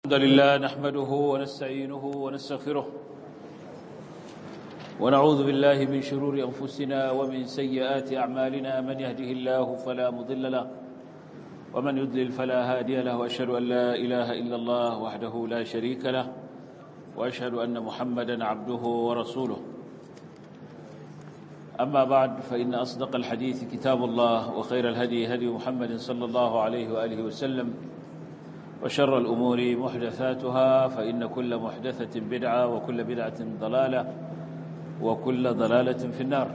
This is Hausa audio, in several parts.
الحمد لله نحمده ونستعينه ونستغفره ونعوذ بالله من شرور أنفسنا ومن سيئات أعمالنا من يهده الله فلا مضل له ومن يضلل فلا هادي له وأشهد أن لا إله إلا الله وحده لا شريك له وأشهد أن محمدا عبده ورسوله أما بعد فإن أصدق الحديث كتاب الله وخير الهدي هدي محمد صلى الله عليه وآله وسلم وشر الأمور محدثاتها فإن كل محدثة بدعة وكل بدعة ضلالة وكل ضلالة في النار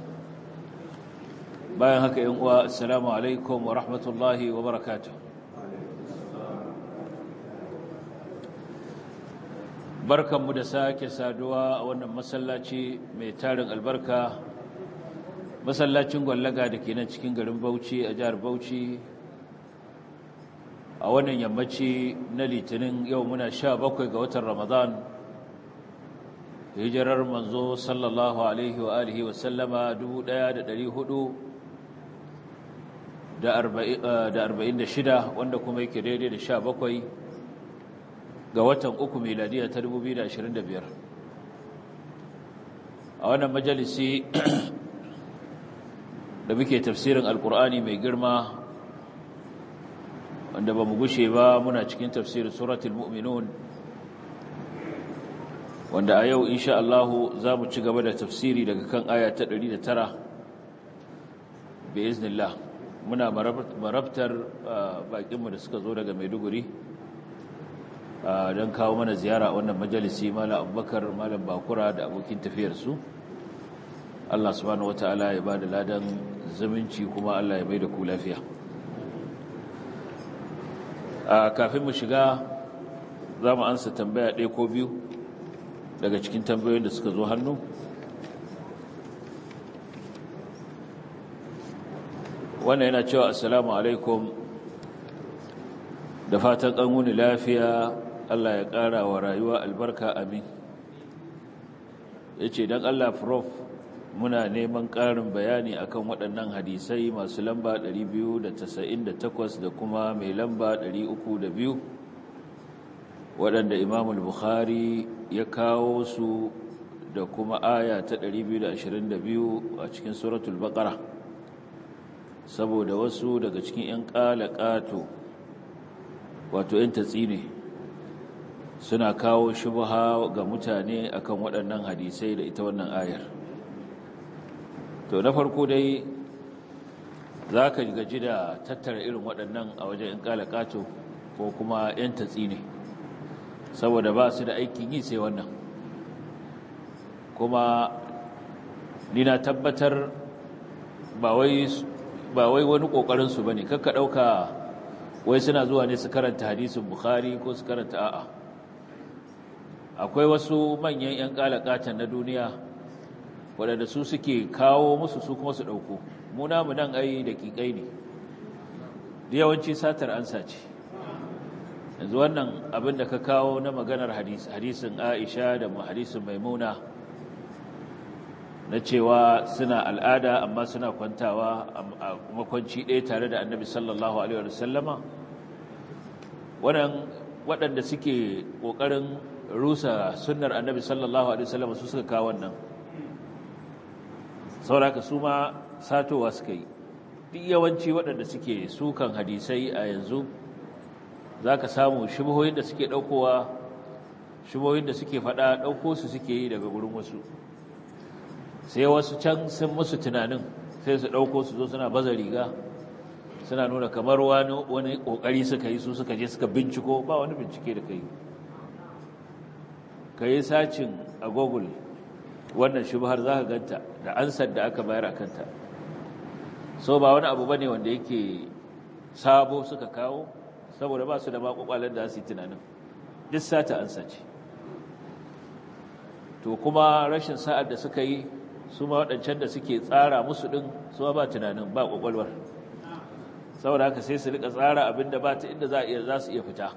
باين هكا السلام عليكم ورحمة الله وبركاته barkan mu da sake saduwa a wannan masallaci mai tarin albarka masallacin gwallaga da ke nan cikin garin Bauchi a jihar Bauchi a wannan yammaci na litinin yau muna sha bakwai ga watan ramadan hijirar manzo sallallahu alaihi wa alihi wa sallama dubu ɗaya da ɗari hudu da arba'in da shida wanda kuma yake daidai da sha bakwai ga watan uku meladiya ta dubu biyu da ashirin da biyar a wannan majalisi da muke tafsirin alkur'ani mai girma wanda ba mu gushe ba muna cikin tafsirin suratul mu'minun wanda a yau insha Allah za mu ci gaba da tafsiri daga kan aya ta 109 bi iznillah muna marabtar bakinmu da suka zo daga Maiduguri don kawo mana ziyara a wannan majalisi malam Abubakar malam Bakura da abokin tafiyarsu Allah subhanahu wataala ya ba da ladan zumunci kuma Allah ya bai da ku lafiya kafin mu shiga za mu ansa tambaya ɗaya ko biyu daga cikin tambayoyin da suka zo hannu wannan yana cewa assalamu alaikum da fatan ƙanwuni lafiya Allah ya ƙara wa rayuwa albarka amin ya ce don Allah prof muna neman ƙarin bayani akan waɗannan hadisai masu lamba 298 da kuma mai lamba 302 waɗanda imamul bukhari ya kawo su da kuma aya ta 222 a cikin suratul baqara saboda wasu daga cikin 'yan ƙalaƙato wato 'yan tatsine suna kawo shubha ga mutane akan waɗannan hadisai da ita wannan ayar to na farko dai za ka gaji da tattara irin waɗannan a wajen in ƙalaƙato ko kuma 'yan tatsi ne saboda ba su da aikin yi sai wannan kuma ni na tabbatar ba wai wani ƙoƙarinsu ba ne kakka ɗauka wai suna zuwa ne su karanta hadisin bukhari ko su karanta a'a akwai wasu manyan 'yan ƙalaƙatan na duniya waɗanda su suke kawo musu su kuma su ɗauko muna mu nan ai da ƙiƙai ne da yawanci satar ansa ce yanzu wannan abin da ka kawo na maganar hadisin aisha da hadisin maimuna na cewa suna al'ada amma suna kwantawa a makwanci ɗaya tare da annabi sallallahu alaihi wasallama waɗanda suke ƙoƙarin rusa sunnar annabi sallallahu alaihi wasallama su suka kawo wannan sauraka su ma satowa suka yi duk yawanci waɗanda suke sukan hadisai a yanzu za ka samu shubuhoyin da suke ɗaukowa shubuhoyin da suke faɗa ɗauko su suke yi daga gurin wasu sai wasu can sun musu tunanin sai su ɗauko su zo suna baza riga suna nuna kamar wani ƙoƙari suka yi su suka je suka binciko ba wani bincike da ka yi ka yi sacin a google wannan shubhar za ka ganta da ansar da aka bayar a kanta so ba wani abu bane wanda yake sabo suka kawo saboda ba su da makwakwalen da su yi tunanin duk sata ansa ce to kuma rashin sa'ad da suka yi su ma waɗancan da suke tsara musu ɗin su ba tunanin ba kwakwalwar saboda haka sai su rika tsara abin da ba ta inda za su iya fita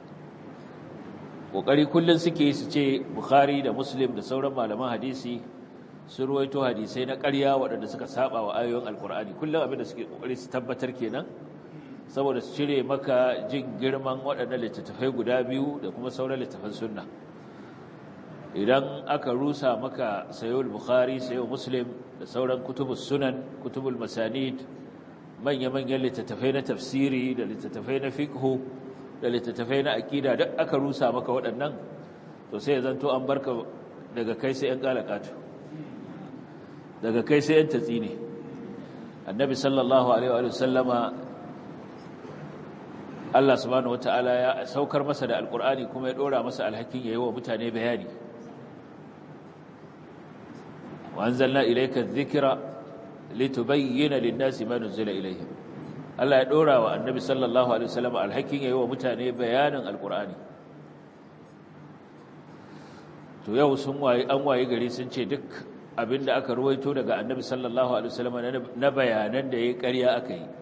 ƙoƙari kullum suke su ce bukhari da muslim da sauran malaman hadisi sun ruwaito hadisai na ƙarya waɗanda suka saba wa ayoyin alkur'ani kullum abin da suke ƙoƙari su tabbatar kenan saboda su cire maka jin girman waɗannan littattafai guda biyu da kuma sauran littattafan sunna idan aka rusa maka sayowar bukhari sayowar muslim da sauran kutubus sunan kutubul masanid manya-manyan littattafai na tafsiri da littattafai na fiqhu da littattafai na aƙida duk aka rusa maka waɗannan to sai ya zanto an barka daga kai sai 'yan ƙalaƙatu daga kai sai 'yan tatsi ne annabi sallallahu alaihi wa sallama Allah subhanahu wata'ala ya saukar masa da alƙur'ani kuma ya ɗora masa alhakin ya yi wa mutane bayani wa anzalna ilayka dhikra litubayyana lin-nasi ma nuzila ilayhim Allah ya ɗora wa annabi sallallahu alaihi wa sallama alhakin ya yi wa mutane bayanin alƙur'ani to yau sun waye an waye gari sun ce duk abinda aka ruwaito daga annabi sallallahu alaihi wasallam na bayanan da yayi ƙarya aka yi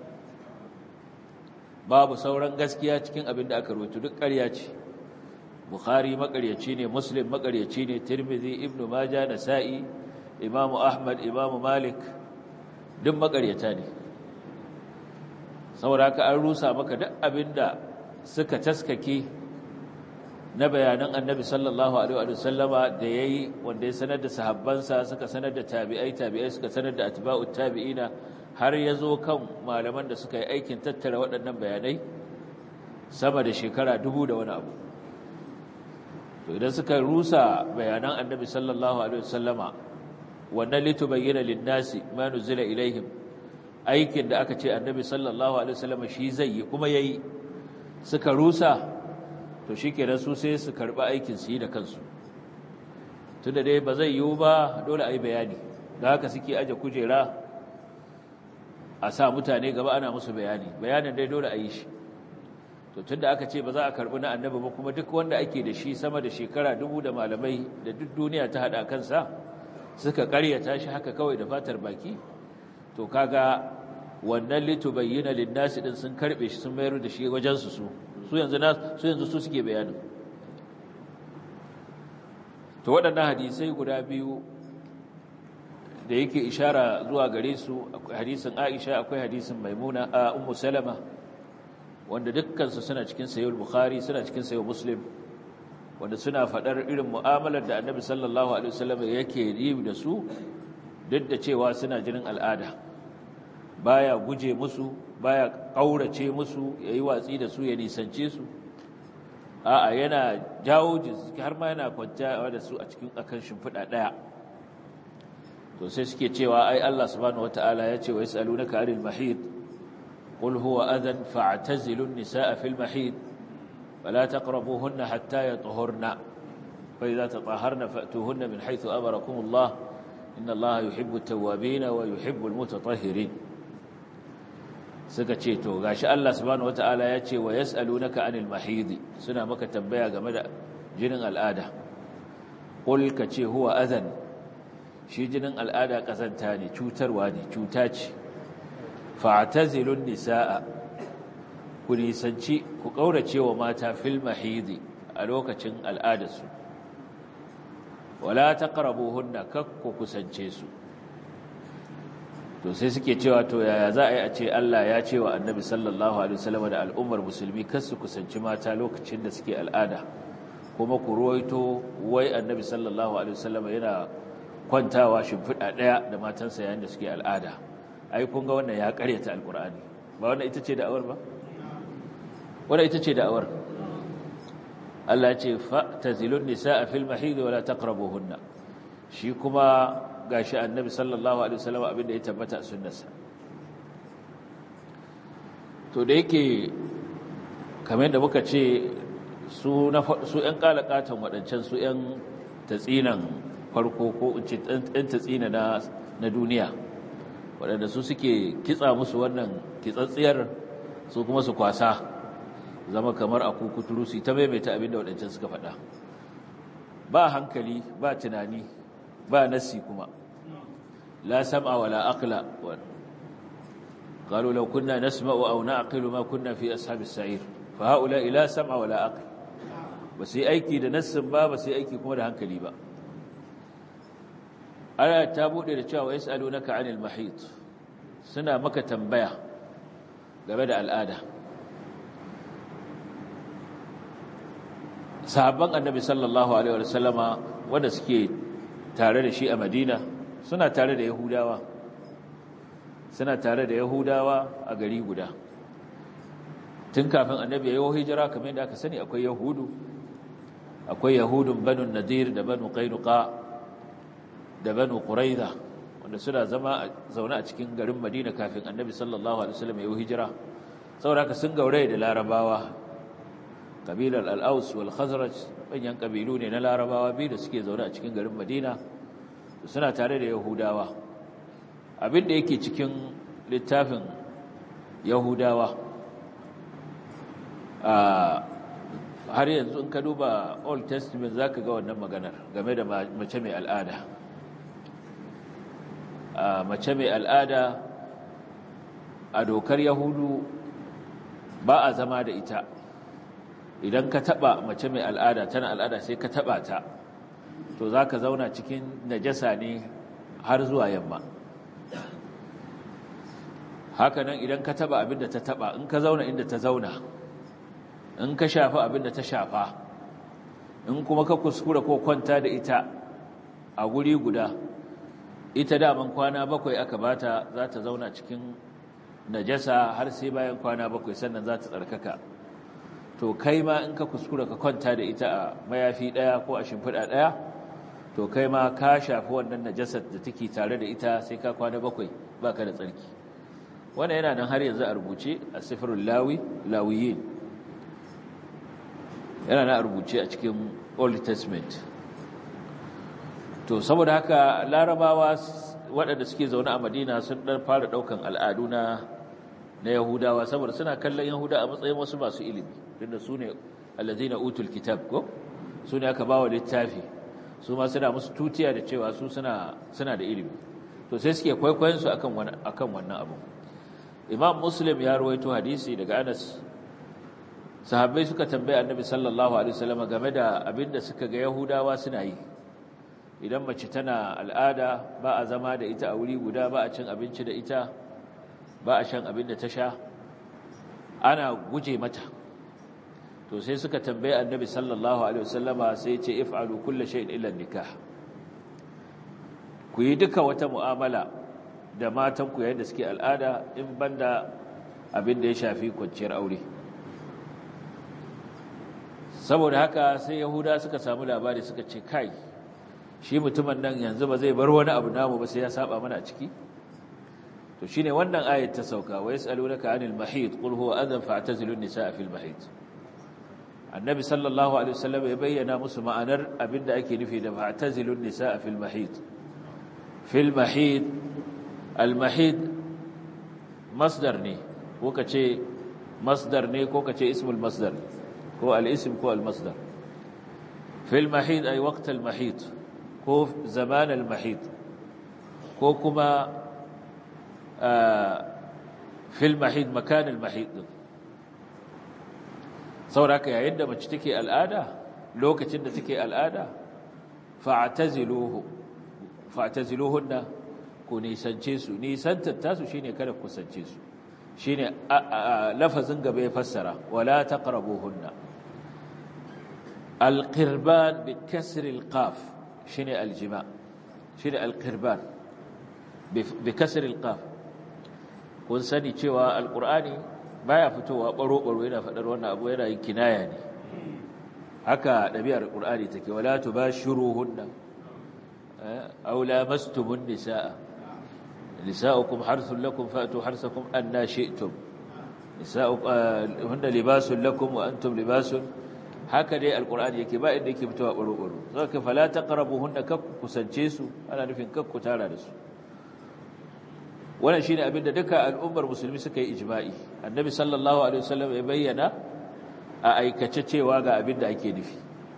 babu sauran gaskiya cikin abinda aka ruwaito duk ƙarya ce bukhari makaryaci ne muslim makaryaci ne tirmidhi ibnu majah nasa'i imamu ahmad imamu malik duk makaryata ne saboda haka an rusa maka duk abinda suka taskake na bayanan annabi sallallahu alaihi wa sallama da yayi wanda ya sanar da sahabbansa suka sanar da tabi'ai tabi'ai suka sanar da atba'ut tabi'ina har yazo kan malaman da suka yi aikin tattara waɗannan bayanai sama da shekara dubu da wani abu to idan suka rusa bayanan annabi sallallahu alaihi wa sallama wannan litubayyana lin-nasi ma nuzila ilaihim aikin da aka ce annabi sallallahu alaihi wa sallama shi zai yi kuma yayi suka rusa to shi kenan su sai su karɓi aikin su yi da kansu tun da dai ba zai yiwu ba dole a yi bayani da haka suke aje kujera a sa mutane gaba ana musu bayani bayanin dai dole a yi shi to tun da aka ce ba za a karɓi na annabi ba kuma duk wanda ake da shi sama da shekara dubu da malamai da duk duniya ta haɗa kansa suka ƙaryata shi haka kawai da fatar baki to kaga wannan litubayyana linnasi din sun karɓe shi sun mayar da shi wajensu su su yanzu na su yanzu su suke bayanin to waɗannan hadisai guda biyu da yake ishara zuwa gare su akwai hadisin Aisha akwai hadisin Maimuna a Ummu Salama wanda dukkan su suna cikin sahih Bukhari suna cikin sahih Muslim wanda suna fadar irin mu'amalar da Annabi sallallahu alaihi wasallam yake yi da su duk da cewa suna jinin al'ada baya guje musu baya kaurace musu yayi watsi da su ya nisance su a'a yana jawo jiki har ma yana kwanciya da su a cikin akan shimfiɗa ɗaya to sai suke cewa ai Allah subhanahu wataala ya ce wa yasalunaka anil mahid qul huwa adan fa'tazilu an-nisaa fil mahid wala taqrabuhunna hatta yatahurna fa idza tatahharna fa'tuhunna min haythu amarakum Allah inna Allah yuhibbu at-tawwabin wa yuhibbu al-mutatahhirin suka ce to gashi Allah subhanahu wataala ya ce wa yasalunaka anil mahid suna maka tambaya game da jinin al'ada qul ka ce huwa adan shi jinin al'ada kazanta ne cutarwa ne cuta ce fa'tazilun nisaa ku nisanci ku kaurace wa mata fil mahid a lokacin al'adarsu wala taqrabuhunna kakku kusance su to sai suke cewa to yaya za a yi a ce Allah ya ce wa annabi sallallahu alaihi wasallam da al'ummar musulmi kar su kusanci mata lokacin da suke al'ada kuma ku ruwaito wai annabi sallallahu alaihi wasallam yana kwantawa shimfiɗa ɗaya da matansa yayin da suke al'ada ai kun ga wannan ya ƙaryata alƙur'ani ba wannan ita ce da'awar ba wannan ita ce da'awar Allah ya ce fa tazilun nisaa fil mahid wa la taqrabuhunna shi kuma gashi annabi sallallahu alaihi wasallam abinda ya tabbata a sunnarsa to da yake kamar da muka ce su na su ƴan kalakatan wadancan su ƴan tatsinan farko ko in ce ƴan tatsina na na duniya wadanda su suke kitsa musu wannan kitsatsiyar su kuma su kwasa zama kamar a kukuturu su ta maimaita abinda wadancan suka faɗa ba hankali ba tunani ba nasi kuma la sam'a wala aqla قالوا لو كنا نسمع أو نعقل ما كنا في أصحاب السعير فهؤلاء لا سمع ولا عقل بس أيكي da nassin ba ba sai aiki kuma da hankali ba aya ta bude da cewa yasalunaka anil mahid suna maka tambaya game da al'ada sahabban annabi sallallahu alaihi wasallama wanda suke tare da shi a madina suna tare da yahudawa suna tare da yahudawa a gari guda tun kafin annabi ya yi hijira kamar yadda aka sani akwai yahudu akwai yahudun banu nadir da banu qainuqa da banu quraiza wanda suna zama zaune a cikin garin madina kafin annabi sallallahu alaihi wasallam ya yi hijira saboda haka sun gauraye da larabawa kabilar al-aus wal khazraj manyan kabilu ne na larabawa biyu da suke zaune a cikin garin madina suna tare da yahudawa abin da yake cikin littafin yahudawa har yanzu in ka duba old testament za ka ga wannan maganar game da mace mai al'ada mace mai al'ada a dokar yahudu ba a zama da ita idan ka taba mace mai al'ada tana al'ada sai ka taba ta to za ka zauna cikin najasa ne har zuwa yamma hakanan idan ka taba abinda ta taba in ka zauna inda ta zauna in ka shafa abinda ta shafa in kuma ka kuskura ko kwanta da ita a guri guda ita daman kwana bakwai aka bata za ta zauna cikin najasa har sai bayan kwana bakwai sannan za ta tsarkaka to kai ma in ka kuskura ka kwanta da ita a mayafi ɗaya ko a shimfiɗa ɗaya to kai ma ka shafi wannan najasar da take tare da ita sai ka kwana bakwai baka da tsarki wannan yana nan har yanzu a rubuce a sifirul lawi lawiyin yana nan a rubuce a cikin old testament to saboda haka larabawa waɗanda suke zaune a madina sun ɗan fara ɗaukan al'adu na na yahudawa saboda suna kallon yahuda a matsayin wasu masu ilimi tunda su ne allazina utul kitab ko su ne aka bawa littafi su ma suna musu tutiya da cewa su suna suna da ilimi to sai suke kwaikwayon su akan wannan akan wannan abu imam muslim ya rawaito hadisi daga anas sahabbai suka tambaye annabi sallallahu alaihi wasallam game da abinda suka ga yahudawa suna yi idan mace tana al'ada ba a zama da ita a wuri guda ba a cin abinci da ita ba a shan abin da ta sha ana guje mata to sai suka tambaye annabi sallallahu alaihi wasallama sai ce if'alu kulli shay'in illa nikah ku yi duka wata mu'amala da matan ku yayin da suke al'ada in banda abin da ya shafi kwanciyar aure saboda haka sai yahuda suka samu labari suka ce kai shi mutumin nan yanzu ba zai bar wani abu namu ba sai ya saba mana a ciki to shine wannan ayat ta sauka wa yasalunaka anil mahid qul huwa adhan fa'tazilun nisaa fil mahid annabi sallallahu alaihi wasallam ya bayyana musu ma'anar abinda ake nufi da fa'tazilun nisaa fil mahid fil mahid al mahid masdar ne ko kace masdar ne ko kace ismul masdar ko al ism ko al masdar fil mahid ay waqt al mahid ko zaman al mahid ko kuma fil mahid makanin mahid din sauraka yayin da mace take al'ada lokacin da take al'ada fa'taziluhu fa'taziluhunna ku nisance su nisantar tasu shine kada ku kusance su shine lafazin gaba ya fassara wala taqrabuhunna alqirban bi kasri alqaf shine aljima shine alqirban bi kasri alqaf kun sani cewa alkur'ani baya fitowa baro-baro yana faɗar wannan abu yana yin kinaya ne haka ɗabi'ar alkur'ani take wala tubashiruhunna aw lamastumun nisaa nisaukum harthun lakum fa'tu harthakum anna shi'tum nisauhunna libasun lakum wa antum libasun haka dai alkur'ani yake ba inda yake fitowa baro-baro zaka fala taqrabuhunna kakku kusance su ana nufin kakku tara da su wannan shine abin da duka al'ummar musulmi suka yi ijma'i annabi sallallahu alaihi wasallam ya bayyana a aikace cewa ga abin da ake nufi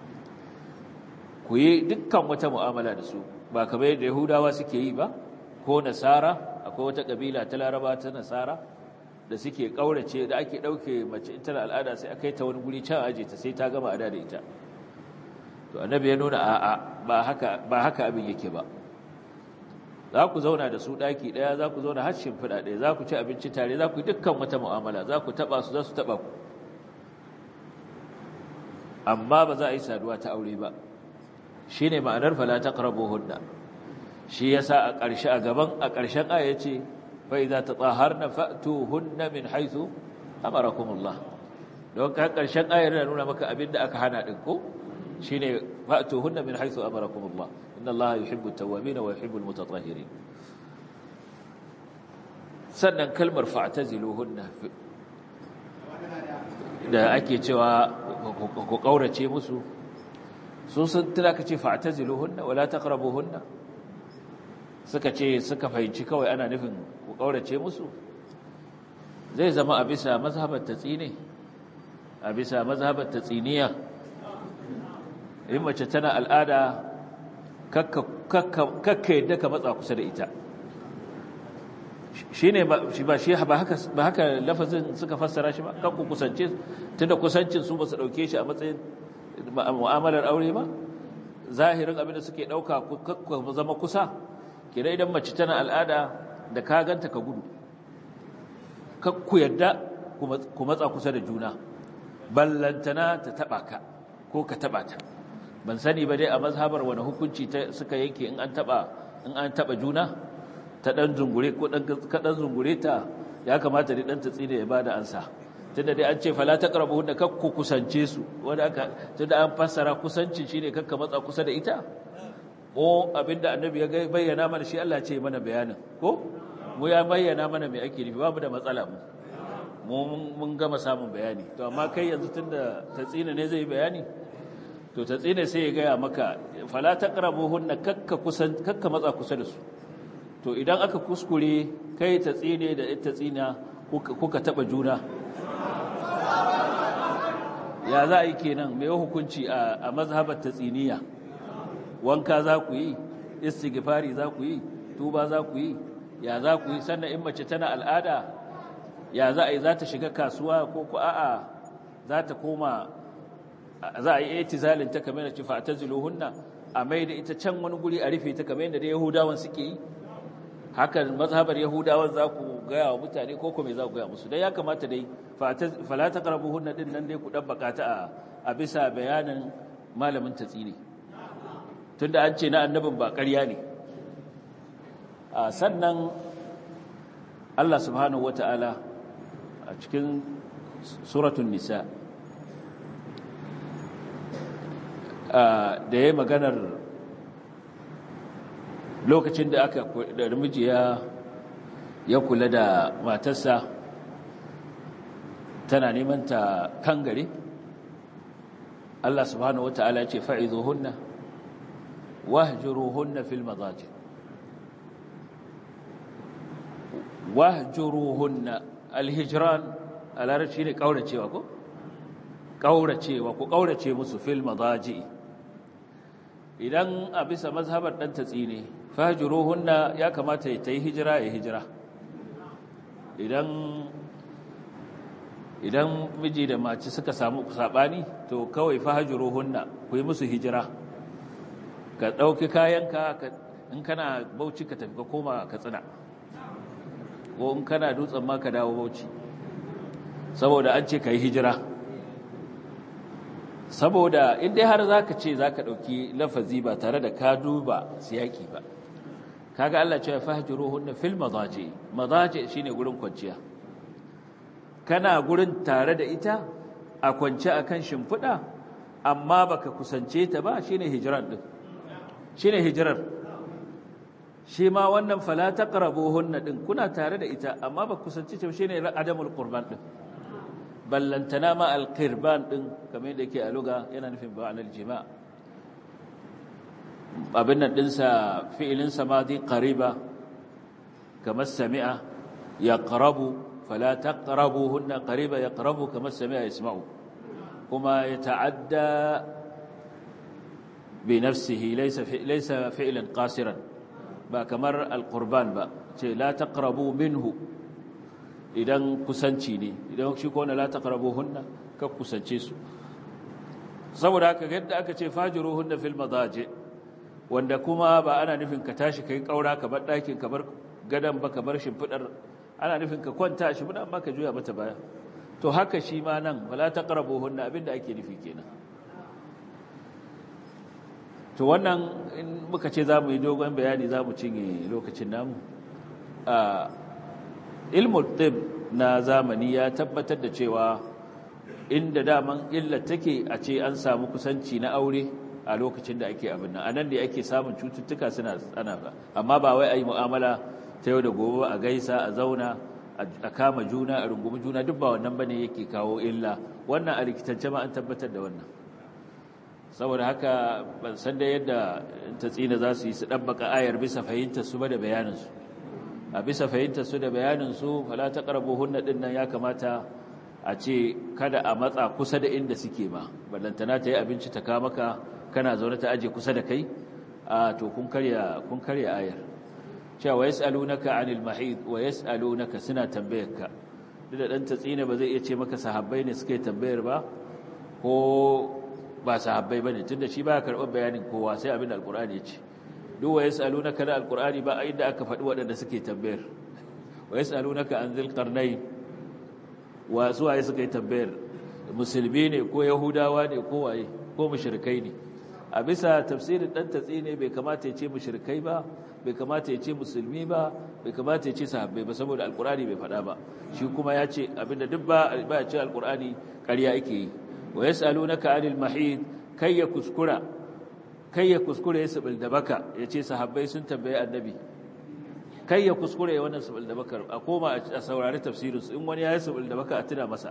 ku yi dukkan wata mu'amala da su ba kamar yadda yahudawa suke yi ba ko nasara akwai wata kabila ta laraba ta nasara da suke kaurace da ake dauke mace ita da al'ada sai aka yi ta wani guri can aje ta sai ta gama ada da ita to annabi ya nuna a'a ba haka ba haka abin yake ba za ku zauna da su ɗaki ɗaya za ku zauna har shimfiɗa ɗaya za ku ci abinci tare za ku yi dukkan wata mu'amala za ku taɓa su za su taɓa ku amma ba za a yi saduwa ta aure ba shine ma'anar fala taqrabuhunna shi yasa a ƙarshe a gaban a ƙarshen aya ce fa idza tatahharna fa'tuhunna min haythu amarakumullah don ka ƙarshen ayar yana nuna maka abinda aka hana din ko shine fa'tuhunna min haythu amarakumullah inna allaha yuhibbu at-tawwabin wa yuhibbu al-mutatahhirin sannan kalmar fa'taziluhunna da ake cewa ku kaurace musu su sun tuna ka ce fa'taziluhunna wala taqrabuhunna suka ce suka fahimci kawai ana nufin ku kaurace musu zai zama a bisa mazhabar tatsine a bisa mazhabar tatsiniya in mace tana al'ada kakka yadda ka matsa kusa da ita shi ne ba shi ba haka lafazin suka fassara shi ba kakku kusance tunda kusancin su ba su ɗauke shi a matsayin mu'amalar aure ba zahirin abinda suke ɗauka kakku zama kusa kira idan mace tana al'ada da ka ganta ka gudu kakku yadda ku matsa kusa da juna ballantana ta taɓa ka ko ka taɓa ta ban sani ba dai a mazhabar wani hukunci suka yanke in an taɓa in an taɓa juna ta ɗan zungure ko ka ɗan zungure ta ya kamata dai ɗan ta tsine ya bada ansa tunda dai an ce fala ta ƙarfi hunda kakku kusance su wanda aka tunda an fassara kusancin shine kakka matsa kusa da ita ko abinda annabi ya bayyana mana shi Allah ce mana bayanin ko mu ya bayyana mana me ake nufi babu da matsala mu mu mun gama samun bayani to amma kai yanzu tunda tatsina ne zai bayani to tatsina sai ya gaya maka fala taqrabuhunna kakka kusan kakka matsa kusa da su to idan aka kuskure kai tatsine da ita tsina kuka taba juna ya za a yi kenan mai hukunci a mazhabar tatsiniya wanka za ku yi istighfari za ku yi tuba za ku yi ya za ku yi sannan in mace tana al'ada ya za a yi za ta shiga kasuwa ko ku a'a za ta koma za a yi etizalin ta kamar da ci fa taziluhunna a mai da ita can wani guri a rufe ta kamar da yahudawan suke yi hakan mazhabar yahudawan za ku gaya wa mutane ko kuma za ku gaya musu dai ya kamata dai fala taqrabuhunna din nan dai ku dan bakata a bisa bayanin malamin tatsini tunda an ce na annabin ba ƙarya ne sannan Allah subhanahu wata'ala a cikin suratun nisa da ya maganar lokacin da aka da miji ya kula da matarsa tana neman ta kangare Allah subhanahu wata'ala ya ce fa'izuhunna wahjuruhunna fil madaji wahjuruhunna alhijran alarci ne kauracewa ko kauracewa ko kaurace musu fil madaji idan a bisa mazhabar dan tatsine fahjuruhunna ya kamata ya tayi hijira ya hijira idan idan miji da mace suka samu sabani to kawai fahjuruhunna ku yi musu hijira ka ɗauki kayanka in kana bauchi ka tafi ka koma ka tsina ko in kana dutsen ma ka dawo bauchi saboda an ce ka yi hijira saboda inda har za ka ce za ka ɗauki lafazi ba tare da ka duba siyaki ba kaga Allah ce ya fahijiru hunna fil mazaje mazaje shine gurin kwanciya kana gurin tare da ita a kwance akan shimfiɗa amma baka kusance ta ba shine hijiran din shine hijirar shi ma wannan fala taqrabuhunna din kuna tare da ita amma ba kusanci ta shine adamul qurban din ballantana ma alqirban din kamar yadda yake a luga yana nufin ba'anal jima' abin nan dinsa fi'ilin samadi qariba kamar sami'a yaqrabu fala taqrabuhunna qariba yaqrabu kamar sami'a yasma'u kuma yata'adda بنفسه ليس ليس فعلا قاصرا ba kamar alqurban ba ce la taqrabu minhu idan kusanci ne idan shi ko la taqrabuhunna ka kusance su saboda haka yadda aka ce fajiruhunna fil madaji wanda kuma ba ana nufin ka tashi kai kaura ka bar dakin ka bar gadan ba ka bar shimfidar ana nufin ka kwanta shi amma ka juya mata baya to haka shi ma nan wala taqrabuhunna abinda ake nufi kenan to wannan in muka ce za mu yi dogon bayani za mu cinye lokacin namu a ilmul tib na zamani ya tabbatar da cewa inda daman illa take a ce an samu kusanci na aure a lokacin da ake abin nan anan da ake samun cututtuka suna ana ba amma ba wai ayi mu'amala ta yau da gobe a gaisa a zauna a kama juna a rungumi juna duk ba wannan bane yake kawo illa wannan a rikitance ma an tabbatar da wannan saboda haka ban san da yadda ta tsina za su yi su ɗabbaka ayar bisa fahimtar su ba da bayaninsu a bisa fahimtar su da bayaninsu fala ta ƙarbo hunna ɗin nan ya kamata a ce kada a matsa kusa da inda suke ma ballantana ta yi abinci ta kama ka kana zaune ta aje kusa da kai a to kun karya kun karya ayar cewa wa yas'alunaka 'anil mahid wa yas'alunaka suna tambayarka duk da dan tatsina ba zai iya ce maka sahabbai ne suke tambayar ba ko ba sahabbai bane tunda shi ba karɓar bayanin kowa sai abin da alqur'ani ya ce duk wa yas'alunaka da alqur'ani ba inda aka faɗi waɗanda suke tambayar wa yas'alunaka an dhil qarnayn wa suwaye suka yi tambayar musulmi ne ko yahudawa ne ko waye ko mushrikai ne a bisa tafsirin dan tatsi ne bai kamata ya ce mushrikai ba bai kamata ya ce musulmi ba bai kamata ya ce sahabbai ba saboda alqur'ani bai faɗa ba shi kuma ya ce abinda duk ba ba ya ce alqur'ani ƙarya yake yi wa yas'alunaka anil mahid kai ya kuskura kai ya kuskura ya sabil da baka ya ce sahabbai sun tambaye annabi kai ya kuskure wannan sabil da bakar a koma a saurari tafsirinsu in wani ya yi sabil da baka a tuna masa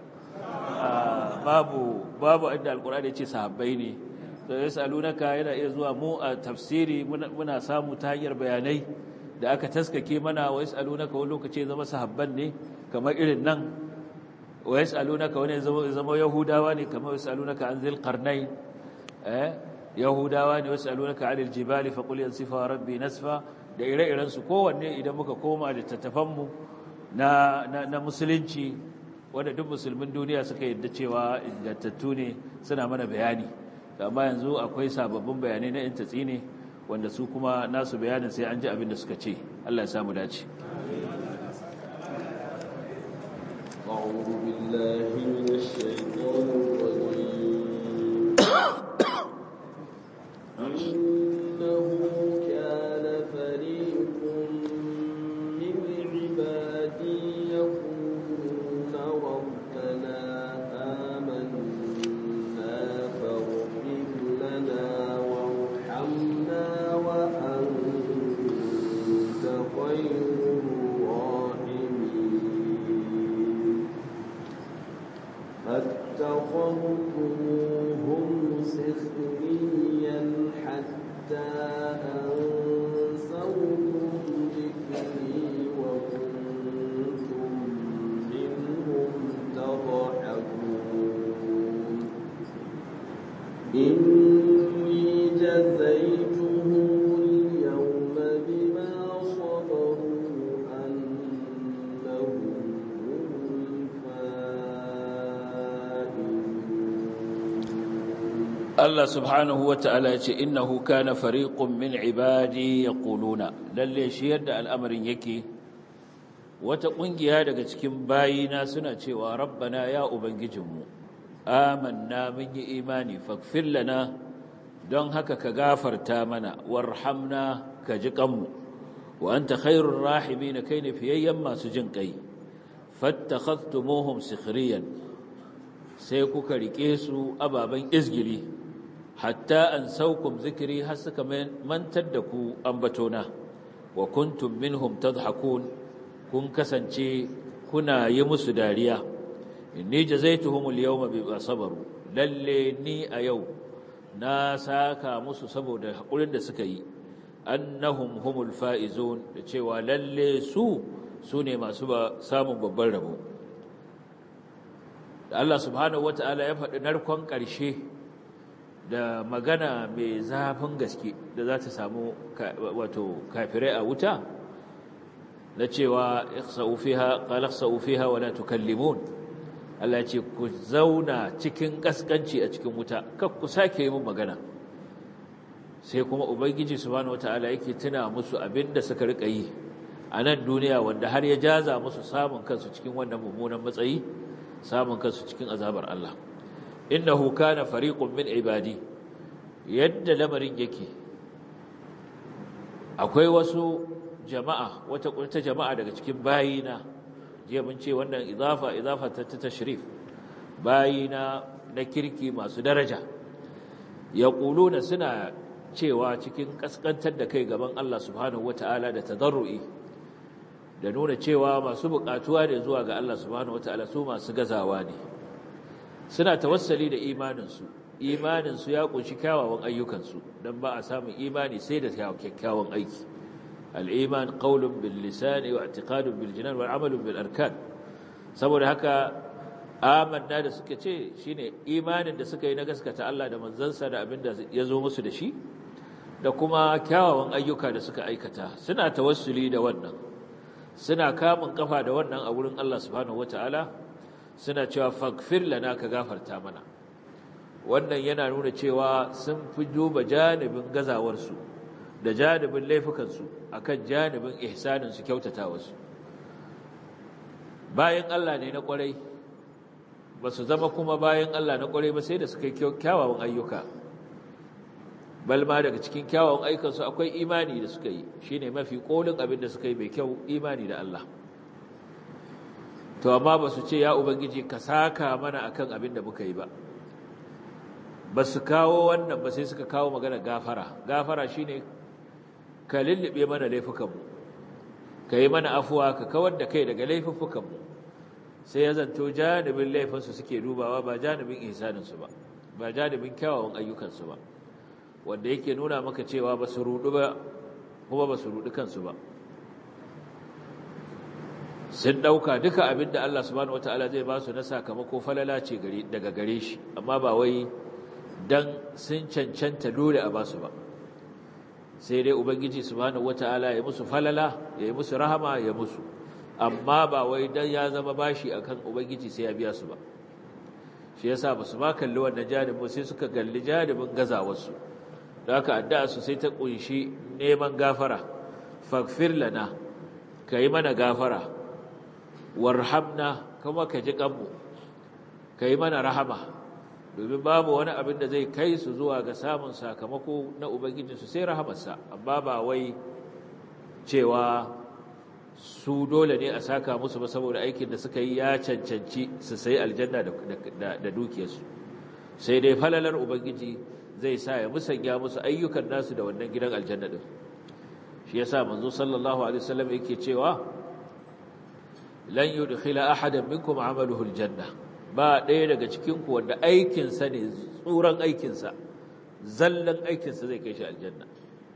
babu babu inda alkur'ani ya ce sahabbai ne to ya salunaka yana iya zuwa mu a tafsiri muna samu ta hanyar bayanai da aka taskake mana wa yasalunaka wani lokaci zama sahabban ne kamar irin nan wa yasalunaka wani zama yahudawa ne kamar yasalunaka an zil qarnain eh yahudawa ne yasalunaka anil jibali faqul yansifa rabbi nasfa da ire-irensu kowanne idan muka koma littattafanmu na, na, na musulunci wanda duk musulmin duniya suka yadda cewa ingantattu ne suna mana bayani amma yanzu akwai sababbin bayanai na yin tatsi ne wanda su kuma nasu bayanin sai an ji abin da suka ce Allah ya samu dace أعوذ بالله من الشيطان الرجيم إنه كان فريق من عبادي يقولون ربنا آمنا فاغفر لنا وارحمنا وأنت خير الراحمين فاتخذتموهم سخريا حتى أنسوكم ذكري وكنتم منهم تضحكون إني جزيتهم اليوم بما صبروا أنهم هم الفائزون Allah subhanahu wa ta'ala ya ce innahu kana fariqun min ibadi yaquluna lalle shi yadda al'amarin yake wata kungiya daga cikin bayina suna cewa rabbana ya ubangijinmu amanna mun yi imani faghfir lana don haka ka gafarta mana warhamna ka ji kanmu wa anta khairur rahimin kai ne fiyayyen masu jin kai fattakhadtumuhum sikhriyan sai kuka rike su ababen izgili hatta an saukum zikiri har suka mantar da ku ambatona wa kuntum minhum tadhakun kun kasance kuna yi musu dariya inni jazaituhum al-yawma bima sabaru lalle ni a yau na saka musu saboda hakurin da suka yi annahum humul faizun da cewa lalle su sune masu ba samun babban rabo da Allah subhanahu wata'ala ya faɗi narkon ƙarshe da magana mai zafin gaske da za ta samu wato kafirai a wuta na cewa ikhsa'u fiha qala ikhsa'u fiha wa la tukallimun Allah ya ce ku zauna cikin kaskanci a cikin wuta kar ku sake yi mun magana sai kuma ubangiji subhanahu wata'ala yake tuna musu abinda suka rika yi a nan duniya wanda har ya jaza musu samun kansu cikin wannan mummunan matsayi samun kansu cikin azabar Allah innahu kana fariqun min ibadi yadda lamarin yake akwai wasu jama'a wata wata jama'a daga cikin bayina jiya mun ce wannan izafa izafa ta tashrif bayina na kirki masu daraja yaquluna suna cewa cikin kaskantar da kai gaban Allah subhanahu wataala da tadarrui da nuna cewa masu bukatuwa da zuwa ga Allah subhanahu wataala su masu gazawa ne suna tawassali da imaninsu imaninsu ya kunshi kyawawan ayyukansu don ba a samun imani sai da kyakkyawan aiki al'iman qaulun bil lisani wa i'tiqadun bil jinan wal amalun bil arkan saboda haka amanna da suka ce shine imanin da suka yi na gaskata Allah da manzansa da abinda ya zo musu da shi da kuma kyawawan ayyuka da suka aikata suna tawassuli da wannan suna kamun kafa da wannan a wurin Allah subhanahu wataala suna cewa faghfir lana ka gafarta mana wannan yana nuna cewa sun fi duba janibin gazawarsu da janibin laifukansu akan janibin ihsaninsu kyautatawarsu bayan Allah ne na kwarai ba su zama kuma bayan Allah na kwarai ba sai da suka yi kyawawan ayyuka balma daga cikin kyawawan ayyukansu akwai imani da suka yi shine mafi kolin abin da suka yi mai kyau imani da Allah to amma ba su ce ya ubangiji ka saka mana akan abin da muka yi ba ba su kawo wannan ba sai suka kawo magana gafara gafara shine ka lullube mana laifukanmu ka yi mana afuwa ka kawar da kai daga laifukanmu sai ya zanto janibin laifinsu suke dubawa ba janibin ihsaninsu ba ba janibin kyawawan ayyukansu ba wanda yake nuna maka cewa ba su rudu ba kuma ba su rudu kansu ba sun ɗauka duka abin da Allah subhanahu wataala zai ba su na sakamako falala ce daga gare shi amma ba wai dan sun cancanta dole a basu ba sai dai ubangiji subhanahu wataala ya musu falala ya yi musu rahama ya musu amma ba wai dan ya zama bashi akan ubangiji sai ya biya su ba shi yasa ba su ma kalli wannan janibin sai suka galli janibin gazawarsu da haka addu'a su sai ta kunshi neman gafara faghfir lana kai mana gafara warhamna kuma ka ji kanmu kai mana rahama domin babu wani abin da zai kai su zuwa ga samun sakamako na ubangijinsu sai rahamarsa amma ba wai cewa su dole ne a saka musu ba saboda aikin da suka yi ya cancanci su sai aljanna da dukiyarsu sai dai falalar ubangiji zai sa ya musanya musu ayyukan nasu da wannan gidan aljanna din shi yasa manzo sallallahu alaihi wasallam yake cewa lan yudkhila ahadan minkum amaluhu aljanna ba ɗaya daga cikin ku wanda aikin sa ne tsuran aikin sa zallan aikin sa zai kai shi aljanna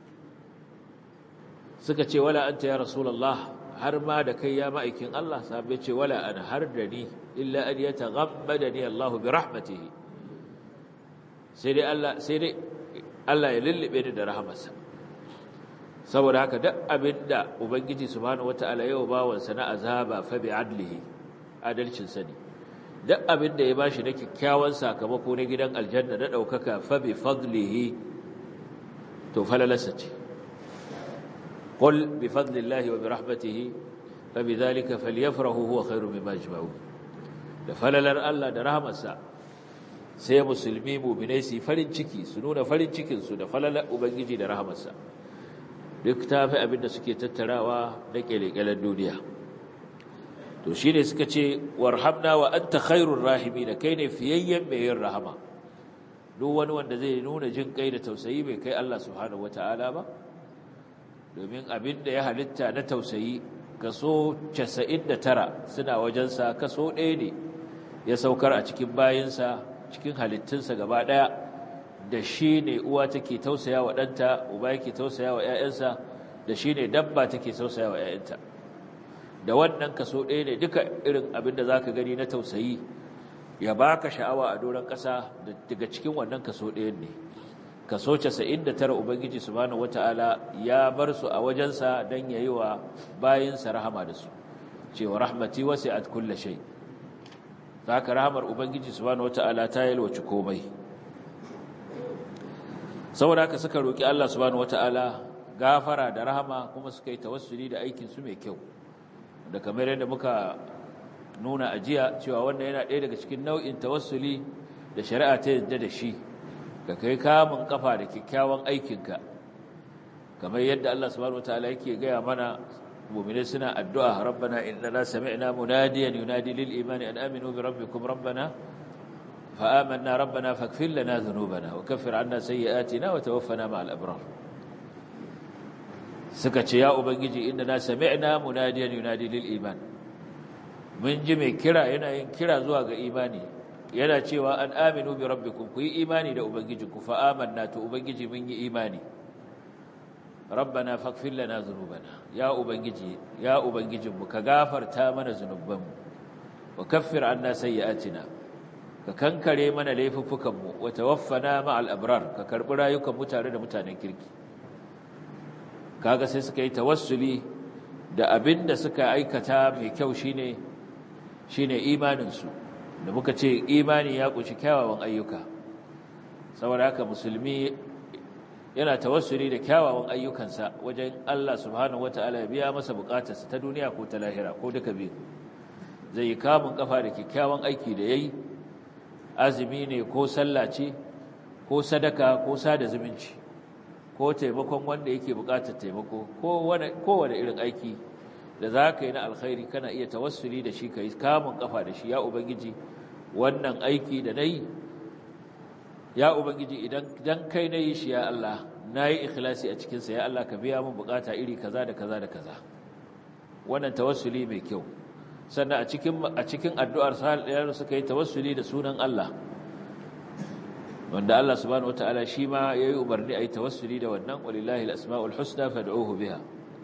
suka ce wala anta ya rasulullah har ma da kai ya ma'aikin Allah sahabbai ce wala ana har da ni illa an yataghammadani Allah bi rahmatihi sai dai Allah sai dai Allah ya lullube ni da rahamarsa saboda haka duk abinda ubangiji subhanahu wataala yau bawansa na azaba fa bi adlihi adalcin sani duk abinda ya bashi na kikkiawan sakamako na gidan aljanna da daukaka fa bi fadlihi to falalasa ce qul bi fadlillahi wa bi rahmatihi fa bi dhalika falyafrahu huwa khairu mimma yajma'un da falalar Allah da rahmarsa sai musulmi mu'minai su farin ciki su nuna farin cikin su da falalar ubangiji da rahmarsa duk ta fi abin da suke tattarawa na ƙyalƙyalar duniya to shi ne suka ce warhamna wa anta khairur rahimi da kai ne fiyayyen mai yin rahama duk wani wanda zai nuna jin kai da tausayi bai kai Allah subhanahu wata'ala ba domin abin da ya halitta na tausayi kaso 99 suna wajensa kaso ɗaya ne ya saukar a cikin bayinsa cikin halittunsa gaba ɗaya da shi ne uwa take tausaya wa ɗanta uba yake tausaya wa ‘ya'yansa da shi ne dabba take tausaya wa ‘ya'yanta da wannan kaso ɗaya ne duka irin abin da za ka gani na tausayi ya ba ka sha'awa a doron ƙasa daga cikin wannan kaso ɗayan ne kaso casa'in da tara ubangiji subhanahu wata'ala ya bar su a wajensa don ya yi wa bayinsa rahama da su cewa rahmati wasi'at kulla shay za ka rahamar ubangiji subhanahu wata'ala ta yalwaci komai saboda haka suka roki Allah subhanahu wataala gafara da rahama kuma suka yi tawassuli da aikin su mai kyau da kamar yadda muka nuna ajiya cewa wannan yana ɗaya daga cikin nau'in tawassuli da shari'a ta yadda da shi ka kai kamun kafa da kyakkyawan aikinka kamar yadda Allah subhanahu wataala yake gaya mana mu'mini suna addu'a rabbana innana sami'na munadiyan yunadi lil imani an aminu bi rabbikum rabbana fa amanna rabbana faghfir lana dhunubana wa kaffir 'anna sayyi'atina wa tawaffana ma'al abrar suka ce ya ubangiji innana sami'na munadiyan yunadi lil iman mun ji mai kira yana yin kira zuwa ga imani yana cewa an aminu bi rabbikum ku yi imani da ubangijinku fa amanna to ubangiji mun yi imani rabbana faghfir lana dhunubana ya ubangiji ya ubangijinmu ka gafarta mana zunubanmu wa kaffir anna sayyi'atina ka kankare mana laifuffukanmu wa tawaffana ma'al abrar ka karbi rayukan mu tare da mutanen kirki kaga sai suka yi tawassuli da abinda suka aikata mai kyau shine shine imanin su da muka ce imani ya kunshi kyawawan ayyuka saboda haka musulmi yana tawassuli da kyawawan ayyukansa wajen Allah subhanahu wataala ya biya masa bukatarsa ta duniya ko ta lahira ko duka biyu zai yi kamun kafa da kyakkyawan aiki da yayi azumi ne ko sallah ce ko sadaka ko sada zumunci ko taimakon wanda yake bukatar taimako ko wani kowane irin aiki da za ka yi na alkhairi kana iya tawassuli da shi ka yi kamun kafa da shi ya ubangiji wannan aiki da na yi ya ubangiji idan kai na yi shi ya Allah na yi ikhlasi a cikinsa ya Allah ka biya min bukata iri kaza da kaza da kaza wannan tawassuli mai kyau sannan a cikin a cikin addu'ar sahal suka yi tawassuli da sunan Allah wanda Allah subhanahu wataala shi ma yayi umarni ayi tawassuli da wannan walillahi al-asmaul husna fad'uhu biha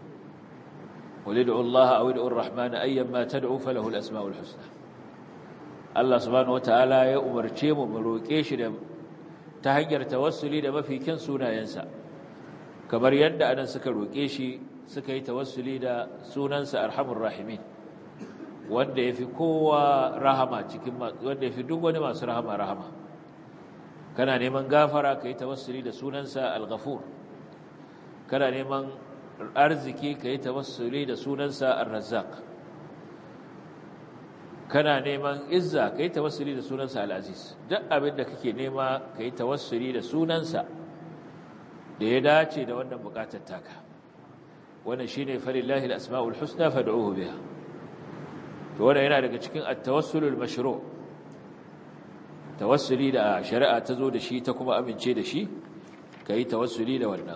qul ud'u Allah aw ud'u ar-rahman ayyamma tad'u falahu al-asmaul husna Allah subhanahu wataala ya umarce mu mu roke shi da ta hanyar tawassuli da mafikin sunayensa kamar yadda anan suka roke shi suka yi tawassuli da sunansa arhamur rahimin wanda yafi kowa rahama cikin wanda yafi duk wani masu rahama rahama kana neman gafara kai tawassuli da sunansa al-ghafur kana neman arziki kai tawassuli da sunansa ar-razzaq kana neman izza kai tawassuli da sunansa al-aziz duk abin da kake nema kai tawassuli da sunansa da ya dace da wannan bukatar taka wannan shine falillahi al-asmaul husna fad'uhu biha to wannan yana daga cikin at-tawassulul mashru' tawassuli da shari'a ta zo da shi ta kuma amince da shi kai tawassuli da wannan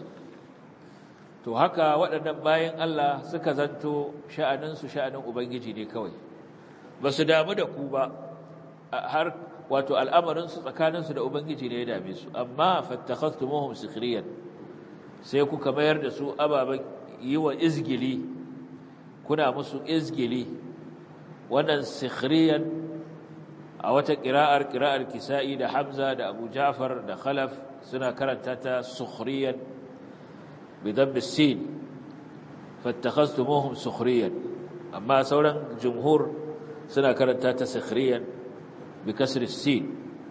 to haka waɗannan bayan Allah suka zanto sha'anin su sha'anin ubangiji ne kawai ba su damu da ku ba har wato al'amarin su tsakanin su da ubangiji ne ya dame su amma fattakhastumuhum sikhriyan sai kuka mayar da su ababen yi wa izgili kuna musu izgili wannan sikhriyan a wata ƙira'ar ƙira'ar kisa'i da hamza da abu ja'far da khalaf suna karanta ta sukhriyan bidan bisin fattakhastumuhum sukhriyan amma sauran jumhur suna karanta ta sikhriyan bi kasri sin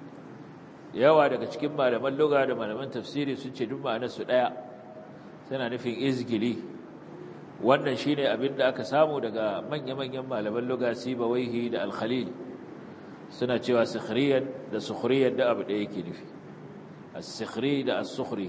yawa daga cikin malaman lugha da malaman tafsiri sun ce duk ma'anar su daya suna nufin izgili wannan shine abin da aka samu daga manya-manyan malaman lugha sibawaihi da al-khalil suna cewa sikhriyan da sukhriyan da abu da yake nufi as-sikhri da as-sukhri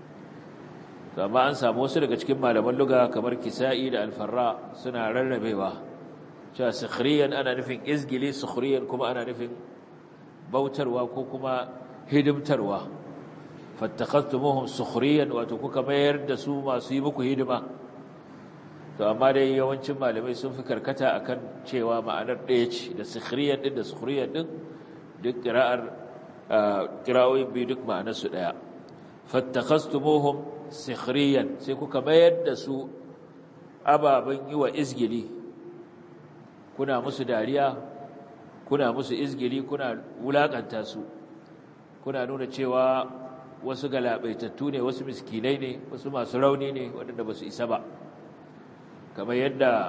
amma an samu wasu daga cikin malaman lugha kamar kisa'i da al-farra suna rarrabewa cewa sikhriyan ana nufin izgili sukhriyan kuma ana nufin bautarwa ko kuma hidimtarwa fattakhastumuhum sukhriyan wato kuka mayar da su masu yi muku hidima to amma dai yawancin malamai sun fi karkata akan cewa ma'anar ɗaya ce da sikhriyan din da sukhriyan din duk qira'ar qira'o'i bi duk ma'anar su ɗaya fattakhastumuhum sikhriyan sai kuka mayar da su ababen yi wa izgili kuna musu dariya kuna musu izgili kuna wulakanta su kuna nuna cewa wasu galabaitattu ne wasu miskinai ne wasu masu rauni ne waɗanda ba su isa ba kamar yadda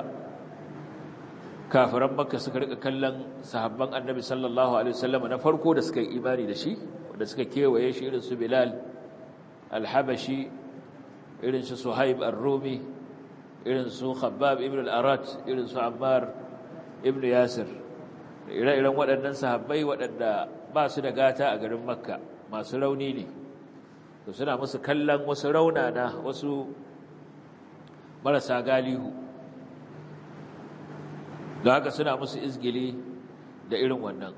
kafiran makka suka rika kallon sahabban annabi sallallahu alaihi wasallam na farko da suka yi imani da shi wanda suka kewaye shi irin su bilal al-habashi irin su suhaib ar-rumi irin su khabbab ibn al-arat irin su ammar ibn yasir ire-iren waɗannan sahabbai waɗanda ba su da gata a garin makka masu rauni ne to suna musu kallon wasu raunana wasu marasa galihu da haka suna musu izgili da irin wannan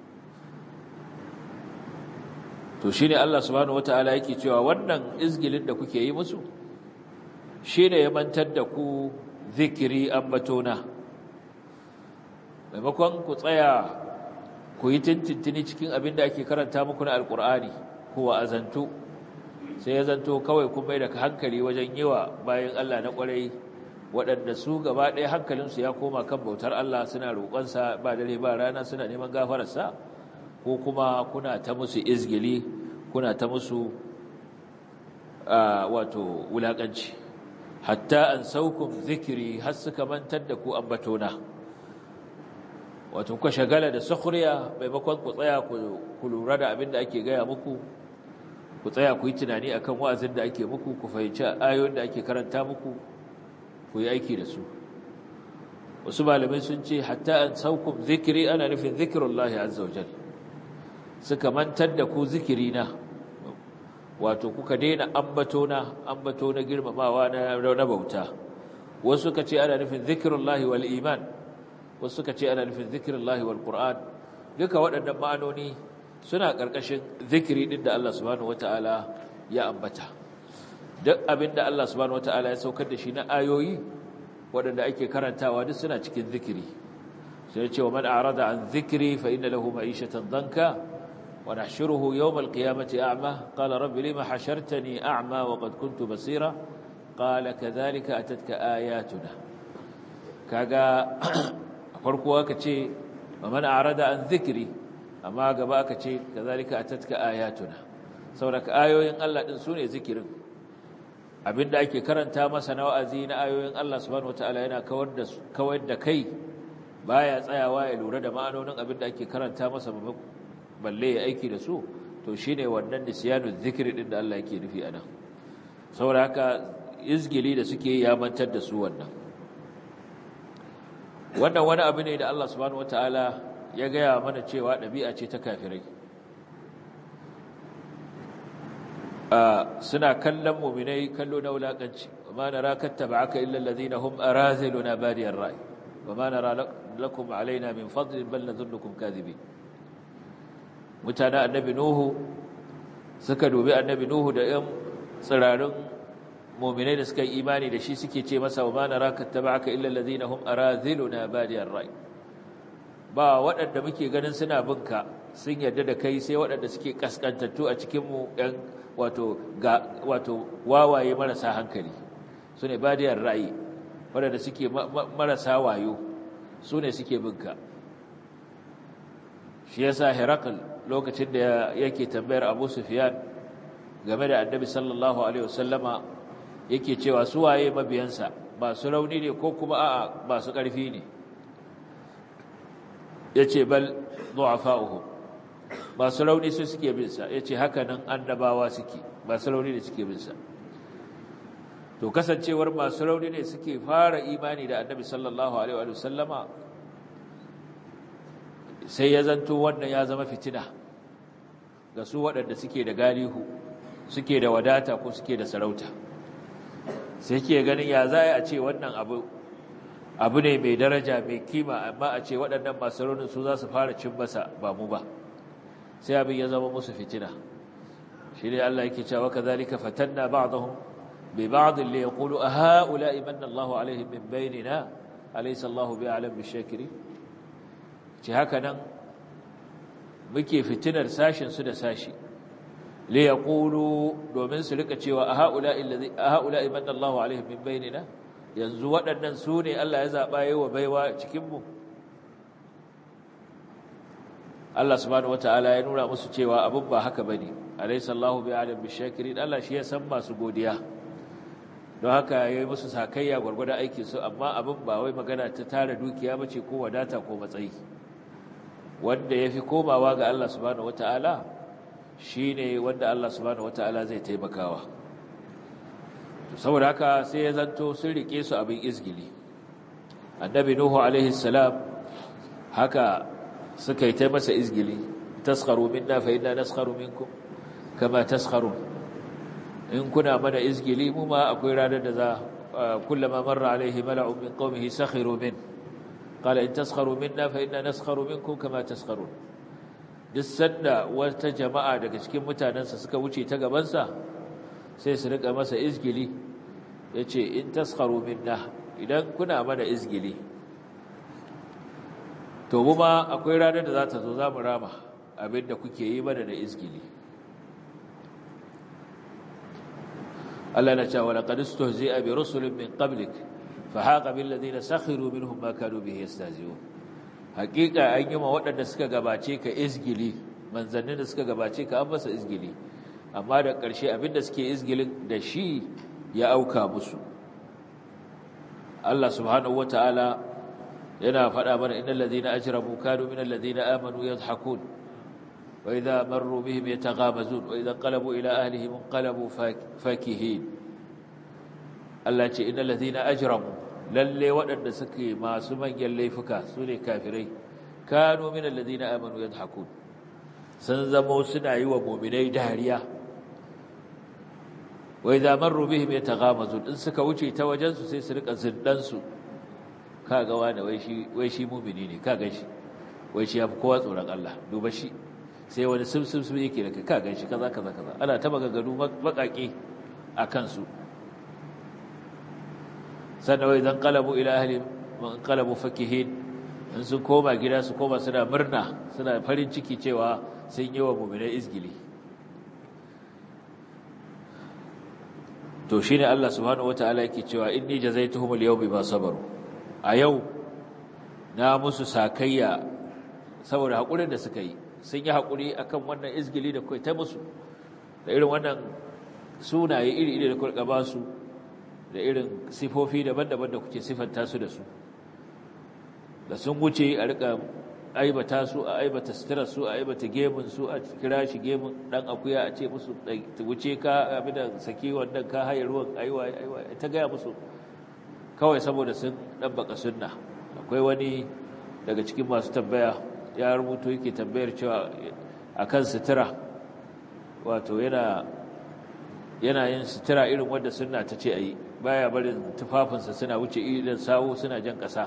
to shi ne Allah subhanahu wata'ala yake cewa wannan izgilin da kuke yi musu shi ne ya mantar da ku zikiri ambatona maimakon ku tsaya ku yi tintintini cikin abin da ake karanta muku na alkur'ani ko azantu sai ya zanto kawai kun bai da hankali wajen yi wa bayan Allah na kwarai waɗanda su gaba ɗaya hankalinsu ya koma kan bautar Allah suna roƙonsa ba dare ba rana suna neman gafararsa ko kuma kuna ta musu izgili kuna ta musu wato wulaƙanci hatta an saukun zikiri har suka mantar da ku ambatona wato kuka shagala da sukhriya maimakon ku tsaya ku lura da abin da ake gaya muku ku tsaya ku yi tunani akan wa'azin da ake muku ku fahimci ayoyin da ake karanta muku ku yi aiki da su wasu malamai sun ce hatta an saukum zikiri ana nufin zikirullahi azza wajal suka mantar da ku zikirina wato kuka daina ambato na ambato na girmamawa na na bauta wasu suka ce ana nufin zikirullahi wal iman wasu suka ce ana nufin zikirullahi wal qur'an duka waɗannan ma'anoni suna ƙarƙashin zikiri ɗin da Allah subhanahu wata'ala ya ambata duk abin da Allah subhanahu wata'ala ya saukar da shi na ayoyi waɗanda ake karantawa duk suna cikin zikiri sai ce wa man a'rada an zikri fa inna lahu ma'ishatan danka wa nahshuruhu yawm al-qiyamati a'ma qala rabbi lima hashartani a'ma wa qad kuntu basira qala kadhalika atatka ayatuna kaga farko aka ce wa man a'rada an zikri amma gaba aka ce kazalika atatka ayatuna saboda ayoyin Allah din sune zikirin abinda ake karanta masa na wa'azi na ayoyin Allah subhanahu wataala yana kawar da kawar da kai baya tsayawa ya lura da ma'anonin abinda ake karanta masa balle ya aiki da su to shine wannan nisyanu zikri din da Allah yake nufi anan saboda haka izgili da suke ya mantar da su wannan wannan wani abu ne da Allah subhanahu wataala ya gaya mana cewa ɗabi'a ce ta kafirai suna kallon muminai kallo na wulaƙanci ma na rakatta ba aka illa lalazina hum a razilu na bariyar rai ba ma na lakum alaina min fadlin bal na zunnukum kazibi mutane annabi nuhu suka dubi annabi nuhu da ‘yan tsirarin muminai da suka yi imani da shi suke ce masa wa ma na rakatta ba aka illa lalazina hum a razilu na bariyar rai ba waɗanda muke ganin suna binka sun yarda da kai sai waɗanda suke kaskantattu a cikinmu ɗan wato ga wato wawaye marasa hankali su ne badiyar ra'ayi waɗanda suke marasa wayo su ne suke binka shi yasa herakl lokacin da yake tambayar abu sufiyan game da annabi sallallahu alaihi wasallama yake cewa su waye mabiyansa masu rauni ne ko kuma a'a masu ƙarfi ne ya ce bal du'afa'uhum masu rauni su suke binsa ya ce haka nan annabawa suke masu rauni ne suke binsa to kasancewar masu rauni ne suke fara imani da annabi sallallahu alaihi wa sallama sai ya zanto wannan ya zama fitina ga su waɗanda suke da galihu suke da wadata ko suke da sarauta sai ke ganin ya za a ce wannan abu abu ne mai daraja mai kima amma a ce waɗannan masu raunin su za su fara cin masa ba mu ba sai abin ya zama musu fitina shi ne Allah yake cewa kazalika fatanna ba'dahum bi ba'd li yaqulu a ha'ula'i manna Allahu alaihim min bainina alaysa Allahu bi'alam bishakiri ce haka nan muke fitinar sashin su da sashi li yaqulu domin su rika cewa a ha'ula'i allazi a ha'ula'i manna Allahu alaihim min bainina yanzu waɗannan su ne Allah ya zaɓa yi wa baiwa cikinmu Allah subhanahu wata'ala ya nuna musu cewa abin ba haka bane alaysa Allahu bi'alim bishakirin Allah shi ya san masu godiya don haka yayi musu sakayya gurgurda aikin su amma abin ba wai magana ta tara dukiya bace ko wadata ko matsayi wanda yafi komawa ga Allah subhanahu wata'ala shine wanda Allah subhanahu wata'ala zai taimakawa saboda haka sai ya zanto sun rike su abin izgili annabi nuhu alaihi salam haka suka yi ta masa izgili taskharu minna fa inna naskharu minkum kama taskharun in kuna mana izgili mu ma akwai ranar da za kullama marra alaihi mala'un min qaumihi sakhiru min qala in taskharu minna fa inna naskharu minkum kama taskharun duk sanda wata jama'a daga cikin mutanensa suka wuce ta gabansa sai su rika masa izgili yace in taskharu minna idan kuna mana izgili to mu ma akwai ranar da za ta zo za mu rama abinda kuke yi mana da izgili Allah na cewa laqad istuhzi'a bi rusulin min qablik fa haqa bil ladina sakhiru minhum ma kanu bihi yastahzi'un haqiqa an yi ma waɗanda suka gabace ka izgili manzannin da suka gabace ka an masa izgili amma da ƙarshe abinda suke izgilin da shi ya auka musu Allah subhanahu wataala yana faɗa mana innal ladina ajramu kanu minal ladina amanu yadhhakun وإذا مروا بهم يتغامزون وإذا انقلبوا إلى أهلهم انقلبوا فاكهين Allah ce inna ladhina ajramu lalle waɗanda suke masu manyan laifuka sune kafirai kanu min alladhina amanu yadhakun sun zamo suna yi wa mu'minai dariya wa idza marru bihim yataghamazun in suka wuce ta wajen su sai su rika zindan su kaga wani wai shi wai shi mu'mini ne kaga shi wai shi yafi kowa tsoron Allah duba shi sai wani simsimsim yake da ka gan shi kaza kaza kaza ana ta maganganu bakake a kansu sannan wai zan kalabu ila ahli man kalabu fakihin in sun koma gida su koma suna murna suna farin ciki cewa sun yi wa mu'minai izgili to shine Allah subhanahu wataala yake cewa inni jazaituhum al-yawma bima sabaru a yau na musu sakayya saboda hakurin da suka yi sun yi haƙuri a kan wannan izgili da kai ta musu da irin wannan sunaye iri-iri da kurka ba su da irin sifofi daban-daban da kuke siffanta su da su da sun wuce a rika aibata su a aibata sutura su a aibata gemun su a kira shi gemun dan akuya a ce musu wuce ka abin da saki wannan ka haye ruwan aiwa aiwa ta gaya musu kawai saboda sun ɗabbaka sunna akwai wani daga cikin masu tambaya ya rubuto yake tambayar cewa akan sutura wato yana yana yin sutura irin wanda sunna ta ce ayi baya barin tufafinsa suna wuce idan sawu suna jan ƙasa